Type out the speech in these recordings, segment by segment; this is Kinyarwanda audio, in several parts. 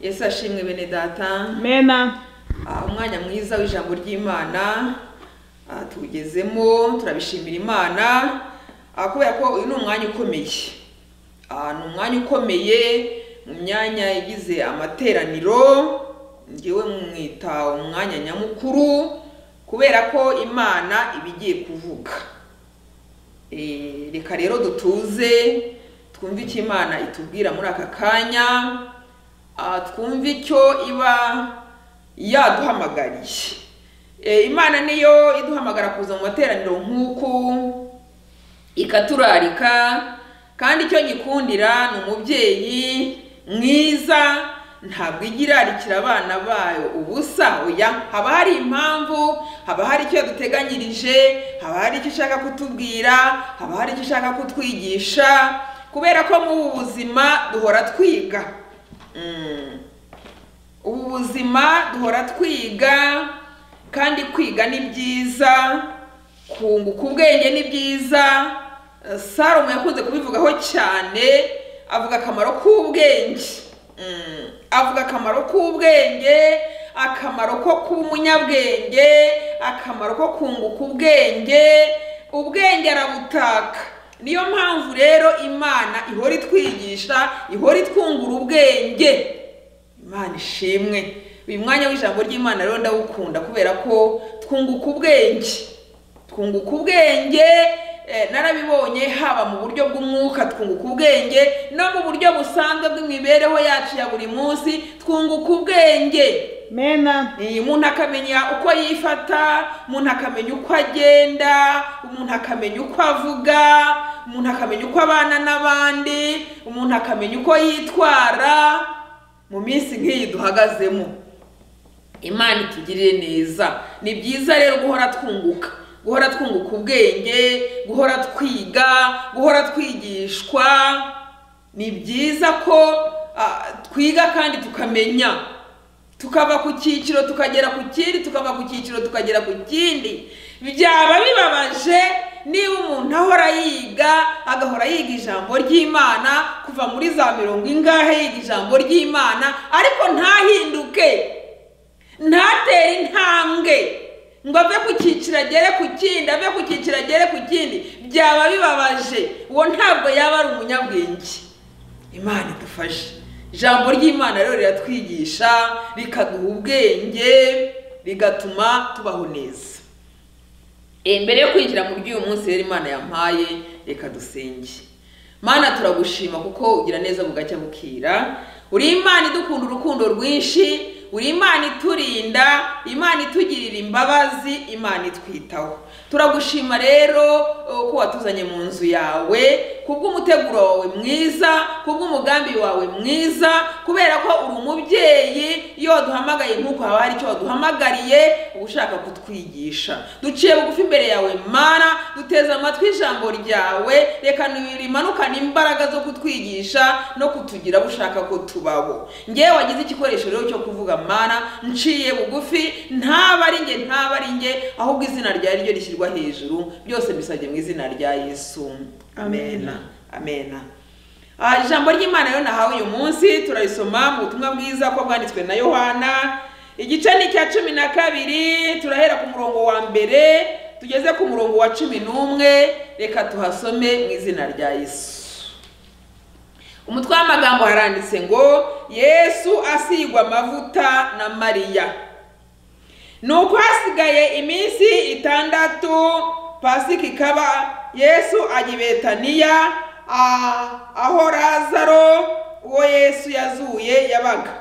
yesu ashimwe bene data mena Ah, umwanya mwiza w'ijambo ry'imana ah, tuwugezemo turabishimira imana Ah, kubera ko uyu ni umwanya ukomeye Ah, ni umwanya ukomeye mu myanya igize amateraniro ngewe mwita umwanya nyamukuru kubera ko imana iba igiye kuvuga Eh, reka rero dutuze twumve icyo imana itubwira muri aka kanya Ah, twumve icyo iba yaduhamagariye E, imana niyo iduhamagara kuza mu materaniro nk'uku ikaturarika kandi icyo gikundira ni umubyeyi mwiza ntabwo ijya irarikira abana bayo ubusa oya haba hari impamvu haba hari icyo yaduteganyirije haba hari icyo ishaka kutubwira haba hari icyo ishaka kutwigisha kubera ko mu ubu buzima duhora twiga Mm. ubu buzima duhora twiga kandi kwiga ni byiza kunguka ubwenge ni byiza Eh, salomo yakunze kubivugaho cyane avuga akamaro k'ubwenge Mm, avuga akamaro k'ubwenge akamaro ko kuba umunyabwenge akamaro ko kunguka ubwenge ubwenge arabutaka niyo mpamvu rero imana ihora itwigisha ihora itwungura ubwenge imana ishimwe uyu mwanya w'ijambo ry'imana rero ndawukunda kubera ko twunguka ubwenge twunguka ubwenge eh, narabibonye haba mu buryo bw'umwuka twunguka ubwenge no mu buryo busanzwe bw'imibereho yacu ya buri munsi twunguka ubwenge mena Eh, umuntu akamenya uko yifata umuntu akamenya uko agenda umuntu akamenya uko avuga umuntu akamenya uko abana n'abandi umuntu akamenya uko yitwara mu minsi nk'iyi duhagazemo imana itugirire neza ni byiza rero guhora twunguka guhora twunguka ubwenge guhora twiga guhora twigishwa ni byiza ko ah, twiga kandi tukamenya tukava ku cyiciro tukagera ku kindi tukava ku cyiciro tukagera ku kindi byaba bibabaje niba umuntu ahora yiga agahora yiga ijambo ry'imana kuva muri za mirongo ingahe yiga ijambo ry'imana ariko ntahinduke ntatere intambwe ngo ave ku cyiciro agere ku kindi ave ku cyiciro agere ku kindi byaba bibabaje uwo ntabwo yaba ari umunyabwenge imana idufashe ijambo ry'imana rero riratwigisha rikaduha ubwenge rigatuma tubaho neza Eh, mbere yo kwinjira mu by'uyu munsi rero imana yampaye reka dusenge mana turagushima kuko ugira neza bugacya bukira uri imana idukunda urukundo rwinshi uri imana iturinda imana itugirira imbabazi imana itwitaho turagushima rero eh, ko watuzanye mu nzu yawe kubw'umuteguro wawe mwiza kubw'umugambi wawe mwiza kubera ko uri umubyeyi iyo waduhamagaye nk'uko haba hari icyo waduhamagariye uba ushaka kutwigisha duciye bugufi imbere yawe mana duteze amatwi ijambo ryawe reka rimanukane imbaraga zo kutwigisha no kutugira abo ushaka ko tubaho ngewe wagize igikoresho rero cyo kuvuga mana nciye bugufi ntaba ari nge ntaba ari nge ahubwo izina ryawe ryo rishyirwa hejuru byose mbisabye mu izina rya yesu amena amena Ah, ijambo ry'imana rero nahawe uyu munsi turarisoma mu butumwa bwiza ko bwanditswe na yohana igice ni icya cumi na kabiri turahera ku murongo wa mbere tugeze ku murongo wa cumi n'umwe reka tuhasome mu izina rya yesu umutwe w'amagambo haranditse ngo yesu asigwa amavuta na mariya nuko hasigaye iminsi itandatu pasika ikaba yesu ajya i betaniya ah, aho lazaro uwo yesu yazuye yabaga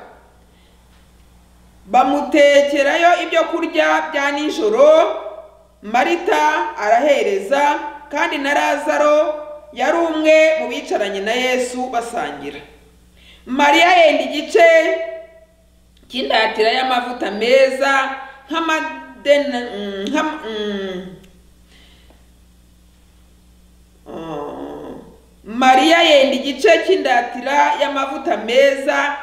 bamutekerayo ibyo kurya bya nijoro marita arahereza kandi na lazaro yari umwe mu bicaranye na yesu basangira mariya yenda igice cy'indatira y'amavuta meza nk'amadena mm, nka mm. Mm. mariya yenda igice cy'indatira y'amavuta meza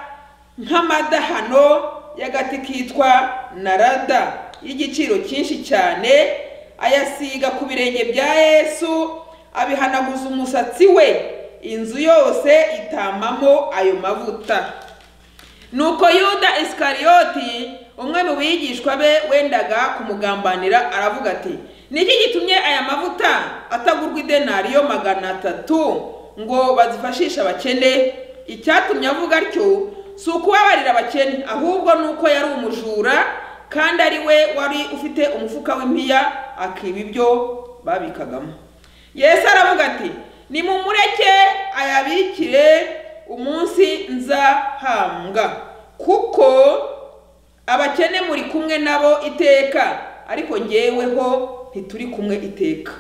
nk'amadahano y'agati kitwa narada y'igiciro cyinshi cyane ayasiga ku birenge bya yesu abihanaguza umusatsi we inzu yose itamamo ayo mavuta nuko yuda isikariyoti umwe mu bigishwa be wendaga kumugambanira aravuga ati niki gitumye aya mavuta atagurwa idenariyo magana atatu ngo bazifashishe abakene icyatumye avuga atyo si ukubabarira abakene ahubwo ni uko yari umujura kandi ari we wari ufite umufuka w'impiya akiba ibyo babikagamo yesu aravuga ati nimumureke ayabikire umunsi nzahambwa kuko abakene muri kumwe nabo iteka ariko ngeweho ntituri kumwe iteka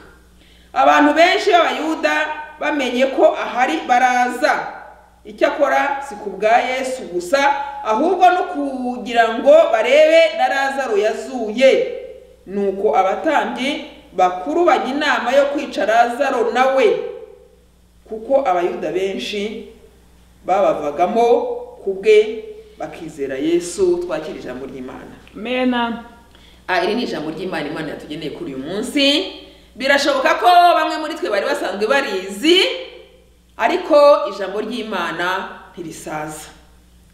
abantu benshi b'abayuda bamenye ko ahari baraza icyakora si ku bwa yesu gusa ahubwo no kugira ngo barebe na lazaro yazuye nuko abatambyi bakuru bajya inama yo kwica lazaro nawe kuko abayuda benshi babavagamo ku bwe bakizera yesu twakira ijambo ry'imana mena Ah, iri ni ijambo ry'imana imana yatugeneye kuri uyu munsi birashoboka ko bamwe muri twe bari basanzwe barizi ariko ijambo ry'imana ntirisaza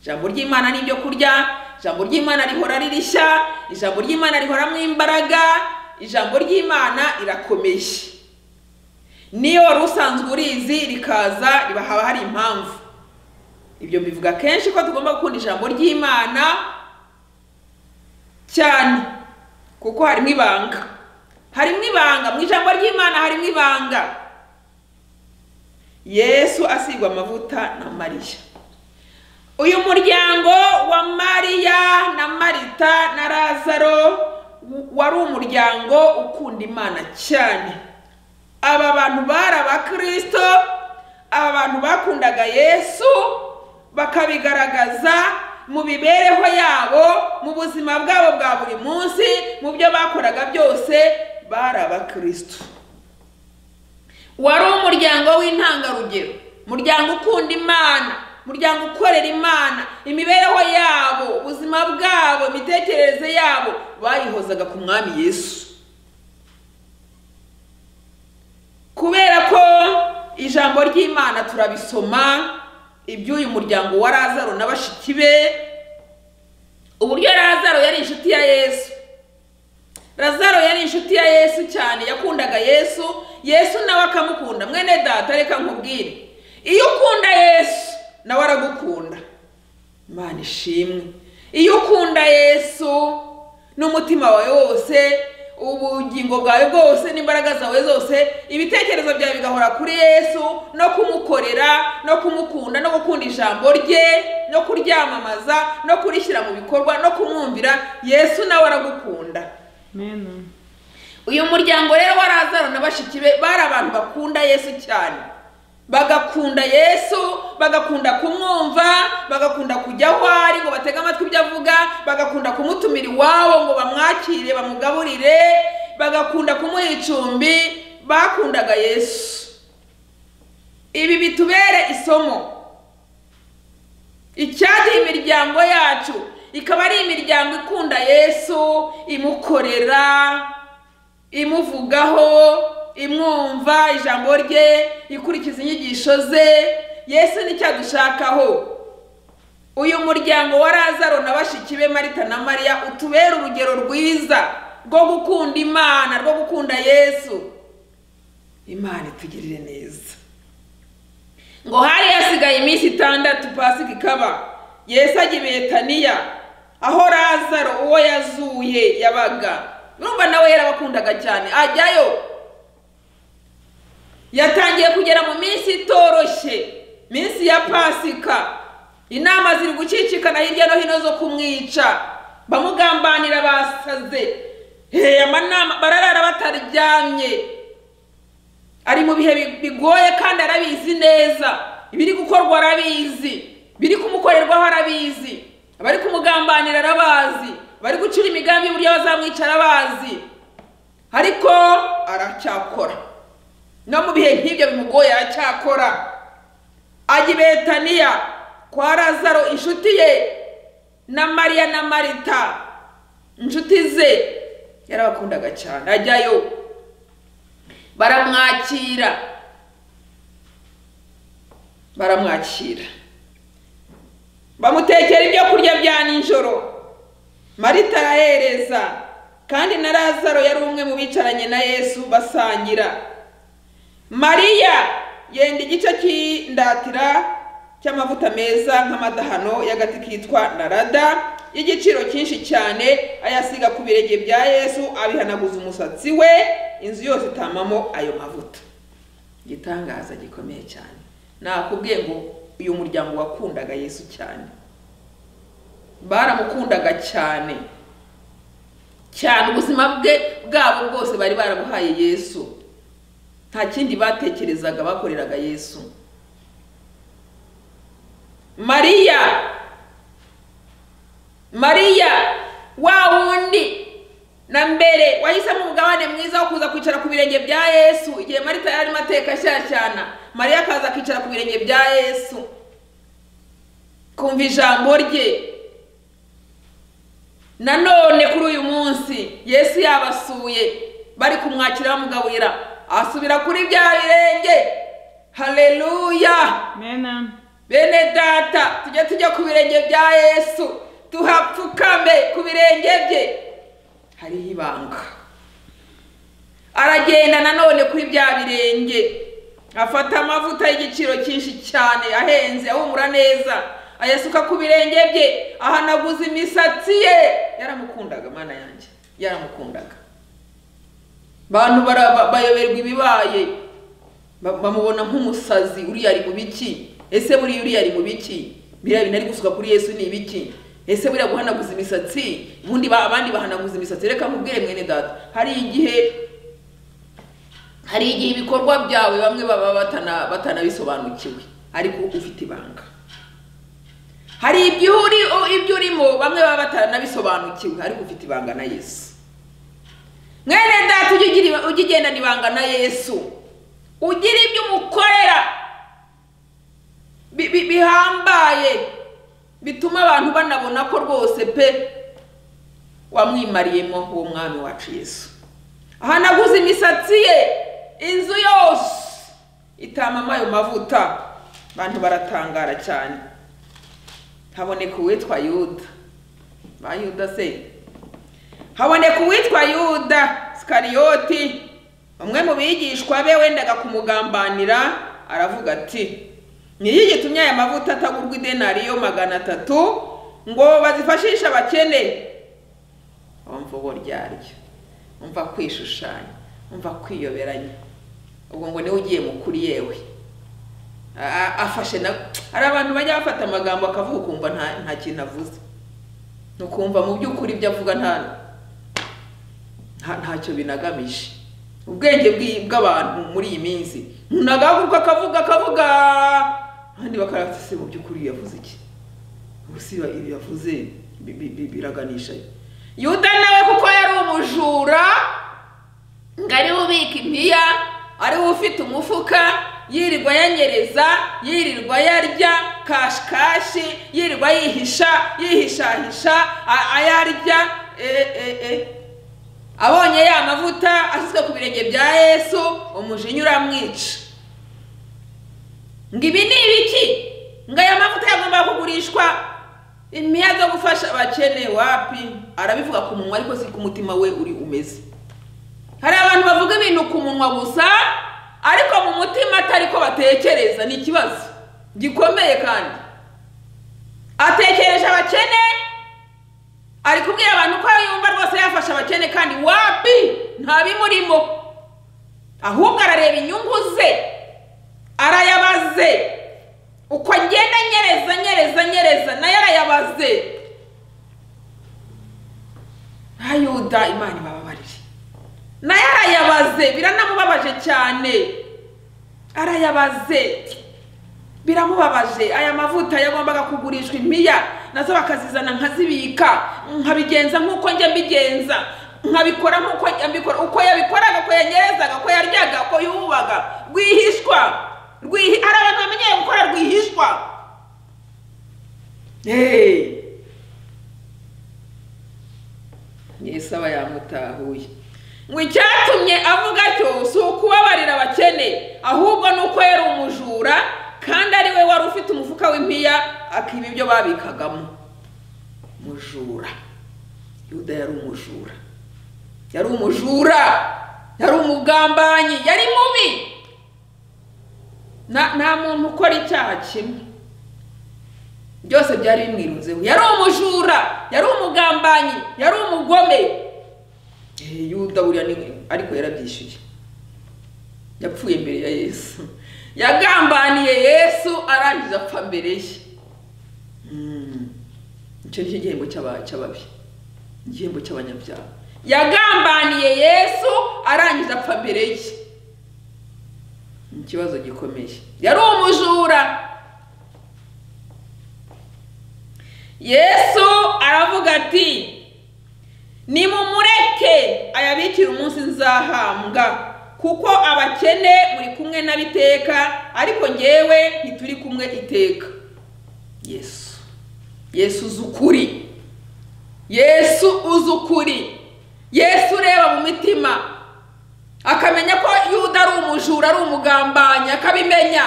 ijambo ry'imana ni ibyo kurya ijambo ry'imana rihora ririshya ijambo ry'imana rihoramo imbaraga ijambo ry'imana rirakomeye niyo wari usanzwe urizi rikaza riba haba hari impamvu ibyo mbivuga kenshi ko tugomba gukunda ijambo ry'imana cyane kuko harimo ibanga harimo ibanga mu ijambo ry'imana harimo ibanga yesu asigwa amavuta na mariya uyu muryango wa mariya na marita na lazaro w- wari umuryango ukunda imana cyane aba bantu bari abakirisito aba bantu bakundaga yesu bakabigaragaza mu mibereho yabo mu buzima bwabo bwa buri munsi mu byo bakoraga byose bari abakirisito wari umuryango w'intangarugero umuryango ukunda imana umuryango ukorera imana imibereho yabo ubuzima bwabo imitekerereze yabo bayihozaga ku mwami yesu kubera ko ijambo ry'imana turabisoma iby'uyu muryango wa lazaro na bashiki be uburyo lazaro yari inshuti ya yesu lazaro yari inshuti ya yesu cyane yakundaga yesu yesu nawe akamukunda mwene data reka nkubwire iyo ukunda yesu nawe aragukunda imana ishimwe iyo ukunda yesu n'umutima wawe wose ubugingo bwawe bwose n'imbaraga zawe zose ibitekerezo byawe bigahora kuri yesu no kumukorera no kumukunda no gukunda ijambo rye no kuryamamaza no kurishyira mu bikorwa no kumwumvira yesu nawe aragukunda mena uyu muryango rero wa lazaro na bashiki be bari abantu bakunda yesu cyane bagakunda yesu bagakunda kumwumva bagakunda kujya aho ari ngo batege amatwi ibyo avuga bagakunda kumutumira iwabo ngo bamwakire bamugaburire bagakunda kumuha icumbi bakundaga yesu ibi bitubere isomo icyatuma imiryango yacu ikaba ari imiryango ikunda yesu imukorera imuvugaho imwumva ijambo rye ikurikiza inyigisho ze yesu nicyo adushakaho uyu muryango wa lazaro na bashiki be marita na mariya utubere urugero rwiza rwo gukunda imana rwo gukunda yesu imana itugirire neza ngo hari hasigaye iminsi itandatu pasika ikaba yesu ajya i betaniya aho lazaro uwo yazuye yabaga urumva nawe yarabakundaga cyane ajyayo yatangiye kugera mu minsi itoroshye minsi ya pasika inama ziri gucicikana hirya no hino zo kumwica bamugambanira basaze hey, amanama bararara bataryamye ari mu bihe bi- bigoye kandi arabizi neza ibiri gukorwa arabizi biri kumukorerwaho arabizi abari kumugambanira arabazi abari gucura imigambi y'uburyo bazamwica arabazi ariko aracyakora no mu bihe nk'ibyo bimugoye aracyakora ajya i betaniya kwa lazaro inshuti ye na mariya na marita inshuti ze yarabakundaga cyane ajyayo baramwakira baramwakira bamutekera ibyo kurya bya nijoro marita arahereza kandi na lazaro yari umwe mu bicaranye na yesu basangira mariya yenda igice cy'indatira cy'amavuta meza nk'amadahano y'agati kitwa narada y'igiciro cyinshi cyane ayasiga ku birenge bya yesu abihanaguza umusatsi we inzu yose itamamo ayo mavuta igitangaza gikomeye cyane nakubwiye ngo uyu muryango wakundaga yesu cyane baramukundaga cyane cyane ubuzima bwe bwabo bwose bari barabuhaye yesu nta kindi batekerezaga bakoreraga yesu mariya mariya wa wundi na mbere wahisemo umugabane mwiza wo kuza kwicara ku birenge bya yesu igihe marita yari arimo ateka ashyashyana mariya akaza akicara ku birenge bya yesu kumva ijambo rye nanone kuri uyu munsi yesu yabasuye bari kumwakira bamugaburira asubira kuri bya birenge haleluya Amen. bene data tujye tujya ku birenge bya yesu tuhapfukame ku birenge bye hariho ibanga aragenda nanone kuri bya birenge afata amavuta y'igiciro cyinshi cyane ahenze ahumura neza ayasuka ku birenge bye ahanaguza imisatsi ye yaramukundaga mana yanjye yaramukundaga bantu bara- ba- bayoberwa ibibaye ba- bamubona nk'umusazi uriya ari mu biki ese buriya uriya ari mu biki biriya bintu ari gusuka kuri yesu ni ibiki ese buriya guhanaguza imisatsi ubundi ba- abandi bahanaguza imisatsi reka nkubwire mwene data hari igihe hari igihe ibikorwa byawe bamwe baba batana- batanabisobanukiwe ariko ufite ibanga hari ibyo uri ibyo urimo bamwe baba batanabisobanukiwe ariko ufite ibanga na yesu mwene data ujye ugira- ujye ugendana ibanga na yesu ugira ibyo umukorera bi- bi- bihambaye bituma abantu banabona ko rwose pe wamwimariyemo uwo mwami wacu yesu ahanaguza imisatsi ye inzu yose itamamo ayo mavuta abantu baratangara cyane haboneka uwitwa yuda ba yuda se haboneka uwitwa yuda sikariyoti umwe mu bigishwa be wendaga kumugambanira aravuga ati niyo gitumye aya mavuta atagurwa idenariyo magana atatu ngo bazifashishe abakene wumva ubo ryaryo wumva kwishushanya wumva kwiyoberanya ubwo ngo niwe ugiye mu kuri yewe A- a- afashe na hari abantu bajya bafata amagambo akavuga ukumva nta, nta kintu avuze ukumva mu by'ukuri ibyo avuga nta nta ntacyo binagamije ubwenge bw'i- bw'abantu muri iyi minsi umuntu agahaguruka akavuga akavuga abandi bakarafise mu by'ukuri yavuze iki ubusi ibi yavuze bi- bi- bi- biraganisha yuda nawe kuko yari umujura ngo ariwe ubika impiya ariwe ufite umufuka yirirwa yanyereza yirirwa yarya kashikashi yirirwa yihisha yihishahisha a- ayarya e, e, e. abonye ya mavuta ashyizwe ku birenge bya yesu umujinya uramwica ngo ibi ni ibiki ngo aya mavuta yagomba kugurishwa impiya zo gufasha abakene wapi arabivuga ku munwa ariko si ku mutima we uri umeze hari abantu bavuga ibintu ku munwa gusa ariko mu mutima atari ko batekereza ni ikibazo gikomeye kandi atekereje abakene ari kubwira abantu ko yumva rwose yafasha abakene kandi wapi nta bimurimo ahubwo arareba inyungu ze arayabaze uko agenda anyereza anyereza anyereza nayo arayabaze nka yuda imana ibababarire nayo arayabaze biranamubabaje cyane arayabaze biramubabaje aya mavuta yagombaga kugurishwa impiya nazo bakazizana nkazibika nkabigenza nk'uko njya mbigenza nkabikora nk'uko njya mbikora uko yabikoraga uko yanyerezaga uko yaryaga uko yubaga rwihishwa rwihi hari abantu bamenyeye gukora rwihishwa Hey! yesu aba yamutahuye ngo icyatumye avuga cyo si ukubabarira abakene ahubwo ni uko yari umujura kandi ari we wari ufite umufuka w'impiya akiba ibyo babikagamo mujura yuda yari umujura yari umujura yari umugambanyi yari mubi nta nta muntu ukora icyaha kimwe byose byari bimwirunzeho yari umujura yari umugambanyi yari umugome Eh, yuda buriya ni ariko yarabyishyuye yapfuye mbere ya yesu yagambaniye yesu arangiza apfa mbere ye Mm. icyo ni cyo gihembo cy'aba- cy'ababi igihembo cy'abanyabyaha yagambaniye yesu arangiza apfa mbere ye ni ikibazo gikomeye yari umujura yesu aravuga ati nimumureke ayabikire umunsi nzahambwa kuko abakene muri kumwe n'abiteka ariko ngewe ntituri kumwe iteka yesu yesu uzi ukuri yesu uzi ukuri yesu ureba mu mitima akamenya ko yuda ari umujura ari umugambanyi akabimenya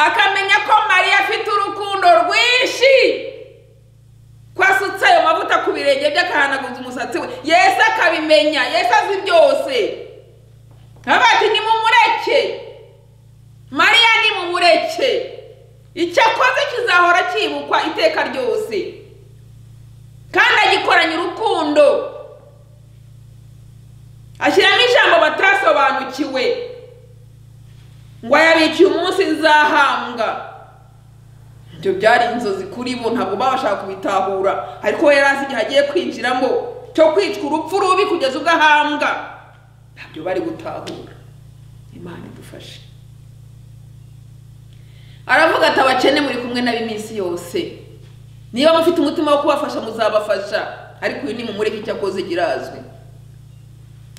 akamenya ko mariya afite urukundo rwinshi ko asutse ayo mavuta ku birenge bye akahanaguza umusatsi we yesu akabimenya yesu azi byose nkaba ati nimumureke mariya nimumureke icyo akoze kizahora cyibukwa iteka ryose kandi agikoranye urukundo ashyiramo ijambo batasobanukiwe ngo ayabikiye umunsi nzahambwa ibyo byari inzozi kuri bo ntabwo babasha kubitahura ariko we yari azi igihe agiye kwinjiramo cyo kwicwa urupfu rubi kugeza ubwo ahambwa ntabyo bari gutahura imana idufashe aravuga ati abakene muri kumwe nabo iminsi yose niba mufite umutima wo kubafasha muzabafasha ariko uyu ni mumureke icyo akoze kirazwi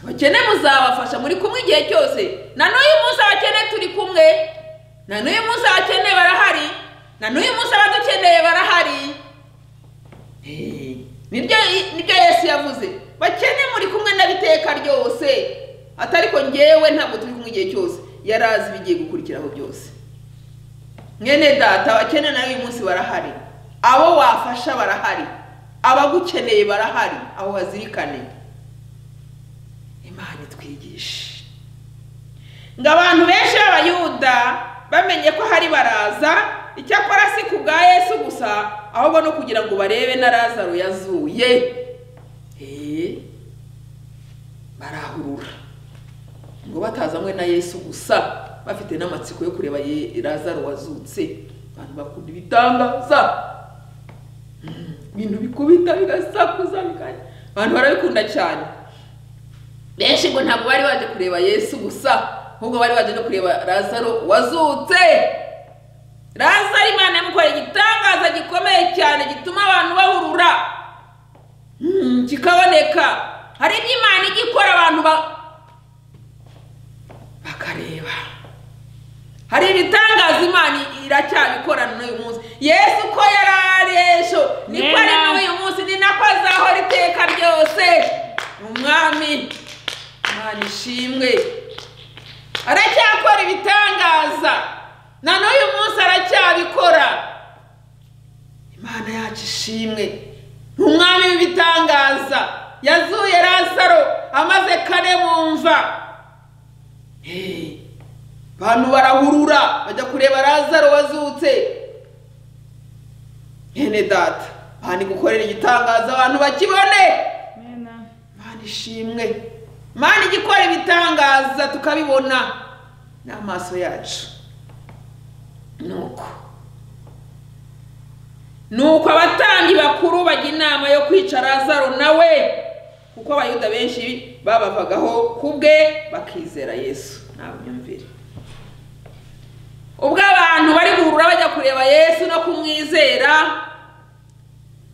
abakene muzabafasha muri kumwe igihe cyose na n'uyu munsi abakene turi kumwe na n'uyu munsi abakene barahari na n'uyu munsi abadukeneye barahari Eh, nibyo nibyo yesu yavuze bakene muri kumwe n'abiteka ryose atariko ngewe ntabwo turi kumwe igihe cyose yari azi ibigiye gukurikiraho byose mwene data abakene nawe uyu munsi barahari abo wafasha barahari abagukeneye barahari aho hazirikane imana itwigishe ngo abantu benshi b'abayuda bamenye ko hari baraza icyakora si ku bwa yesu gusa ahubwo no kugira ngo barebe na lazaro yazuye Eh, barahurura ngo batazanywe na yesu gusa bafite n'amatsiko yo kureba Ye- lazaro wazutse abantu bakunda ibitangaza Mm, ibintu bikubita bigasakuza bikanya abantu barabikunda cyane benshi ngo ntabwo bari baje kureba yesu gusa ahubwo bari baje no kureba lazaro wazutse lazaro imana yamukoreye igitangaza gikomeye cyane gituma abantu bahurura Mm, kikaboneka hari ibyo imana ijya ikora abantu ba- bakareba hari ibitangaza imana iracyabikorana n'uyu munsi yesu ko yari ari ejo niko ari Amen. n'uyu munsi ni nako azahora iteka ryose umwami imana ishimwe aracyakora ibitangaza na n'uyu munsi aracyabikora imana yacu ishimwe ni umwami w'ibitangaza yazuye lazaro amaze kane mu mva Hey, bantu barahurura bajya kureba lazaro wazutse mwene data bani gukorera igitangaza abantu bakibone Amen. mana ishimwe mana igikora ibitangaza tukabibona n'amaso yacu nuko nuko abatambyi bakuru bajya inama yo kwica lazaro nawe kuko abayuda benshi babavagaho ku bwe bakizera yesu nta myumvire ubwo abantu bari guhurura bajya kureba yesu no kumwizera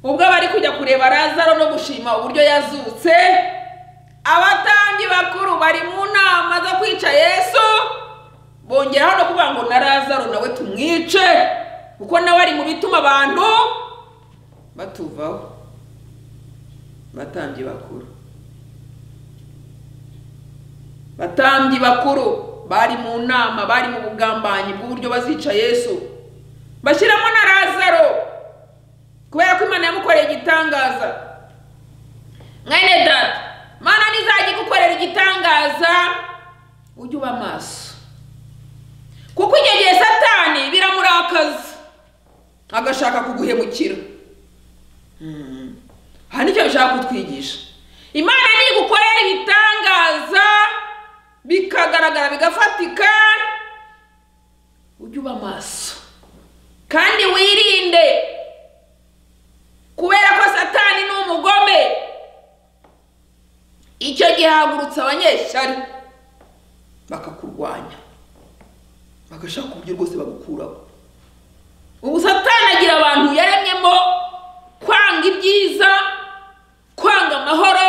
ubwo bari kujya kureba lazaro no gushima uburyo yazutse abatambyi bakuru bari mu nama zo kwica yesu bongeraho no kuvuga ngo na lazaro nawe tumwice kuko nawe ari mu bituma abantu batuvaho batambyi bakuru batambyi bakuru bari mu nama bari mu bugambanyi bw'uburyo bazica yesu bashyiramo na razaro kubera ko imana yamukoreye igitangaza mwene data mana nizajya igukorera igitangaza ujye uba maso kuko icyo gihe satani biramurakaza agashaka kuguhemukira Mm. aha nicyo bishaka kutwigisha imana nigukorera ibitangaza bikagaragara bigafatika ujye uba maso kandi wirinde kubera ko satani ni umugome icyo gihe hagurutse abanyeshyari bakakurwanya bagashaka uburyo rwose bagukuraho ubu satani agira abantu yaremyemo kwanga ibyiza kwanga amahoro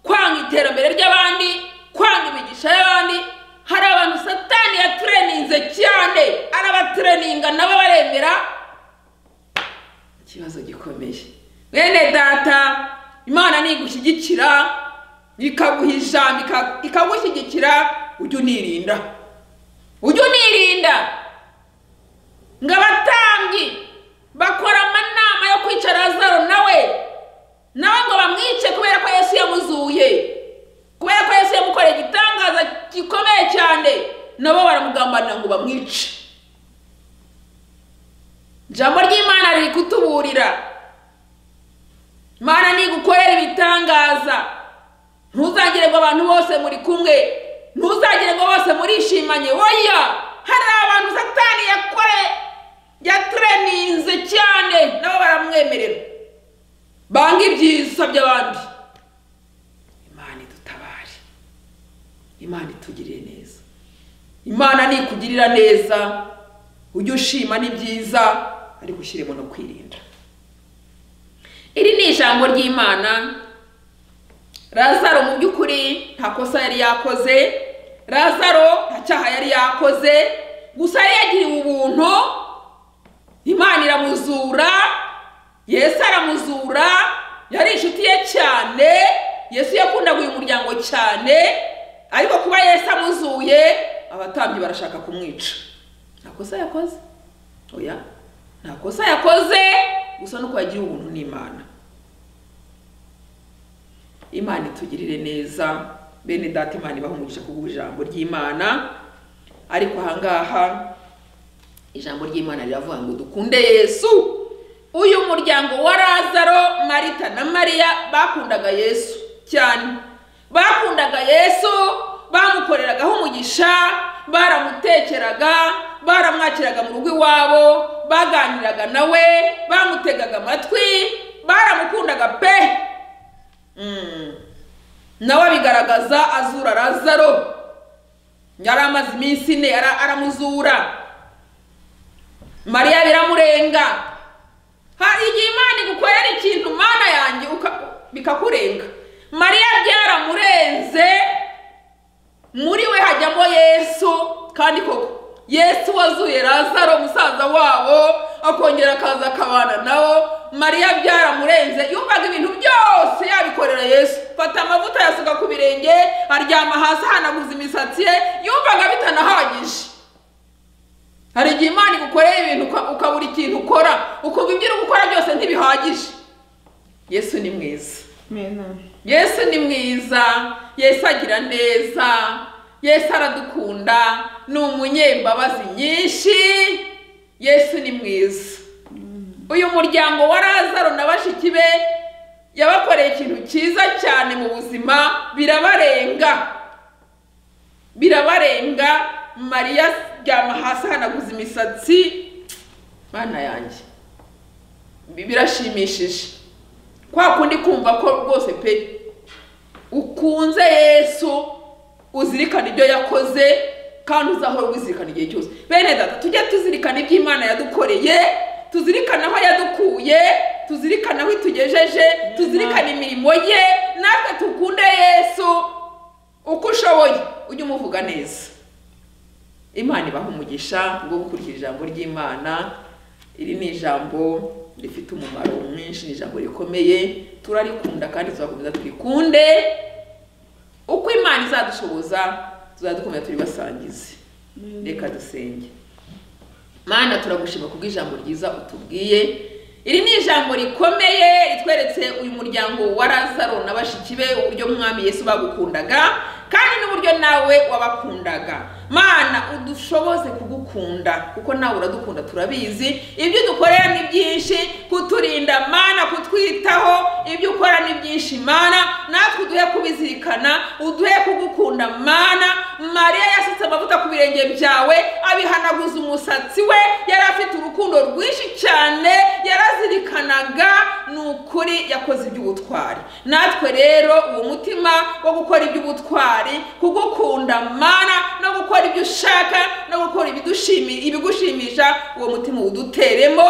kwanga iterambere ry'abandi kwanga imigisha y'abandi hari abantu satani yatureninze cyane arabatureninga nabo baremera ikibazo gikomeye bene data imana nigushyigikira ikaguha ijambo ika- ikagushyigikira ujye unirinda ujye unirinda ngo abatambyi bakora amanama yo kwica lazaro nawe nawe ngo bamwice kubera ko yesu yamuzuye kubera ko yesu yamukoreye igitangaza gikomeye cyane nabo baramugambanira ngo bamwice ijambo ry'imana riri kutuburira imana nigukorera ibitangaza ntuzagire ngo abantu bose muri kumwe ntuzagire ngo bose murishimanye woya hari abantu satani yakore yatureninze cyane nabo baramwemerera banga ibyiza by'abandi imana idutabare imana itugirire neza imana nikugirira neza ujye ushima n'ibyiza ariko ushyiremo no kwirinda iri ni ijambo ry'imana lazaro mu by'ukuri nta kosa yari yakoze lazaro nta cyaha yari yakoze gusa yari yagiriwe ubuntu imana iramuzura yesu aramuzura yari inshuti ye cyane yesu yakundaga uyu muryango cyane ariko kuba yesu amuzuye abatambyi barashaka kumwica nta kosa yakoze oya nta kosa yakoze gusa nuko yagiriwe ubuntu n'imana imana itugirire neza bene data imana ibahe umugisha kubwo ijambo ry'imana ariko ahangaha ijambo ry'imana riravuga ngo dukunde yesu uyu muryango wa lazaro marita na mariya bakundaga yesu cyane bakundaga yesu bamukoreragaho umugisha baramutekeraga baramwakiraga mu rugo iwabo baganiraga nawe bamutegaga amatwi baramukundaga pe Mm. nawe abigaragaza azura lazaro yari amaze iminsi ine ara- aramuzura mariya biramurenga hari igihe imana igukorera ikintu mana yanjye uka- bikakurenga mariya byaramurenze muri we hajyamo yesu kandi koko yesu wazuye lazaro musaza wabo akongera akaza akabana nawo mariya byaramurenze yumvaga ibintu byose yabikorera yesu fata amavuta yasuka ku birenge aryama hasi ahanaguza imisatsi ye yumvaga bitanahagije hari igihe imana igukoreye ibintu uka- ukabura ikintu ukora ukumva ibyo uri gukora byose ntibihagije yesu ni mwiza Amen. yesu ni mwiza yesu agira neza yesu aradukunda ni umunyembabazi nyinshi yesu ni mwiza uyu muryango wa lazaro na bashiki be yabakoreye ikintu cyiza cyane mu buzima birabarenga birabarenga mariya aryama hasi ahanaguza imisatsi mana yanjye Bi- birashimishije kwa kundi kumva ko rwose pe ukunze yesu uzirikana ibyo yakoze kandi uzahora ubizirikana igihe cyose bene data tujye tuzirikana ibyo imana yadukoreye tuzirikana aho yadukuye tuzirikana aho itugejeje tuzirikana imirimo ye natwe tukunde yesu uko ushoboye ujye umuvuga neza imana ibaha umugisha bwo gukurikira ijambo ry'imana iri ni ijambo rifite umumaro mwinshi ni ijambo rikomeye turarikunda kandi tuzakomeza turikunde uko imana izadushoboza tuzadukomeza turibasangize reka dusenge mana turagushima kubw'ijambo ryiza utubwiye iri ni ijambo rikomeye ritweretse uyu muryango wa lazaro na bashiki be uburyo mwami yesu bagukundaga kandi n'uburyo nawe wabakundaga mana udushoboze kugukunda kuko nawe uradukunda turabizi ibyo dukorera ni byinshi kuturinda mana kutwitaho ibyo ukora ni byinshi mana natwe uduhe kubizirikana uduhe kugukunda mana mariya yasutse amavuta ku birenge byawe abihanaguza umusatsi we yari afite urukundo rwinshi cyane yarazirikanaga ni ukuri yakoze iby'ubutwari natwe rero uwo mutima wo gukora iby'ubutwari kugukunda mana no gukora ibyo ushaka no gukora ibidushimi- ibigushimisha uwo mutima uwuduteremo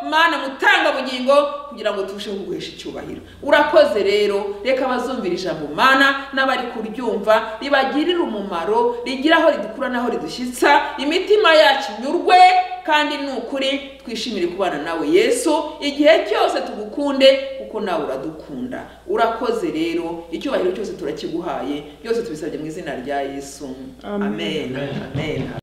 mana mutanga bugingo kugira ngo turusheho kuguhesha icyubahiro urakoze rero reka abazumvira ijambo mana n'abari kuryumva ribagirire umumaro rigira aho ridukura n'aho ridushyitsa imitima yacu inyurwe kandi ni ukuri twishimire kubana nawe yesu igihe cyose tugukunde kuko nawe uradukunda urakoze rero icyubahiro cyose turakiguhaye byose tubisabye mu izina rya yesu Amen. amen amen, amen.